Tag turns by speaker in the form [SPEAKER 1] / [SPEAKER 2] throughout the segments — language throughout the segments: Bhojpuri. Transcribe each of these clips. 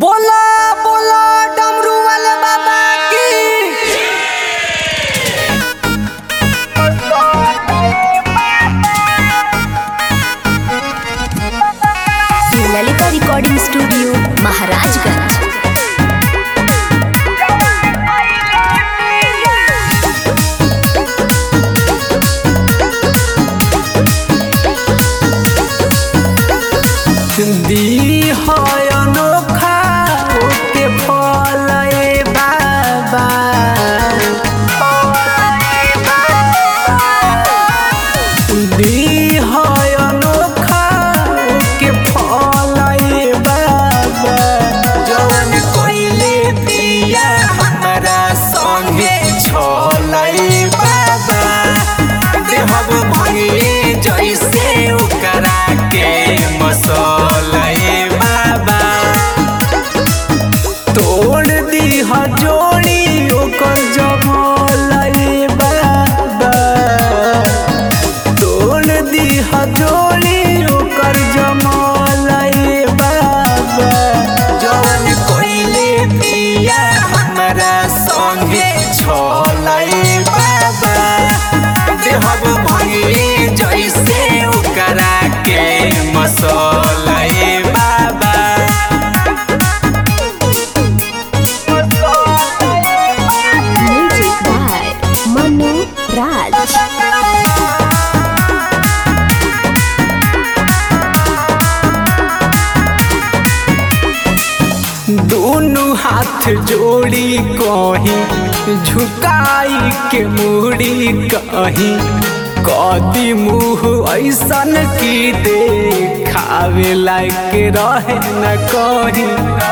[SPEAKER 1] बोला बोला डमरू वाले बाबा की
[SPEAKER 2] ललिता रिकॉर्डिंग स्टूडियो महाराजगंज
[SPEAKER 1] दी है अनोखा ओके फल ए बाबा दी है अनोखा ओके फल ए बाबा जवन कोइले पिया हमरा संगे छोलै बाबा देहब भंगे जैसे ओकरा के मसलै बाबा तोड़ दी जोड़ी ओकर जमलै बाबा तोड़ दी जोड़ी ओकर जमलै बाबा जवन कोइले पिया हमरा संगे छोलै बाबा देहब भंगे जैसे ओकरा के मसलै बाबा
[SPEAKER 2] म्यूजिक बाय मनु राज
[SPEAKER 1] दोनों हाथ जोड़ी कहीं झुकाई के मुड़ी कहीं कदी मुँह ऐसन की देखावे लायक रहे न कहीं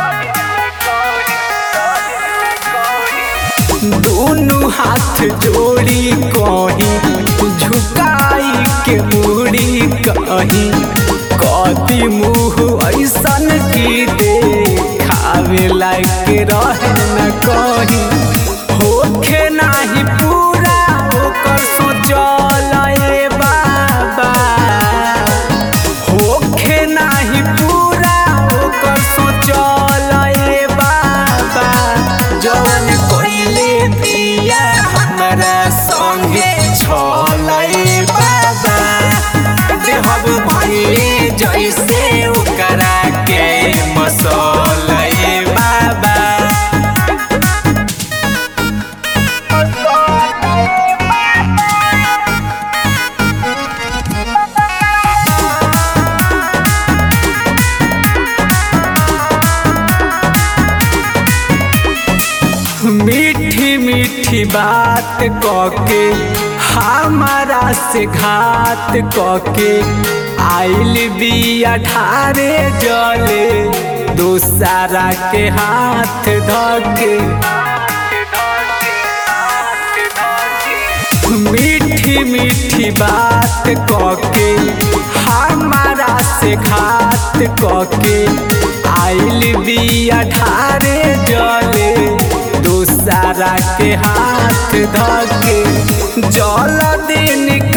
[SPEAKER 1] दोनों हाथ जोड़ी कहीं झुकाई के मुड़ी कहीं कदी मुँह ऐसन की देखावे लायक रहे न कहीं होखे नाही पूरा ओकर सोचल ए बाबा होखे नाही पूरा ओकर सोचल ए बाबा जवन कोइले पिया हमरा संगे छलै बाबा देहब भंगे जैसे ओकरा के मसलै बाबा मीठी मीठी बात कके हमारा से घात कके आइल बिया ठारे जले दूसरा के हाथ धके मीठी मीठी बात कके हमारा से घात कके आइल बिया ठारे जले दूसरा के हाथ धके जल दिन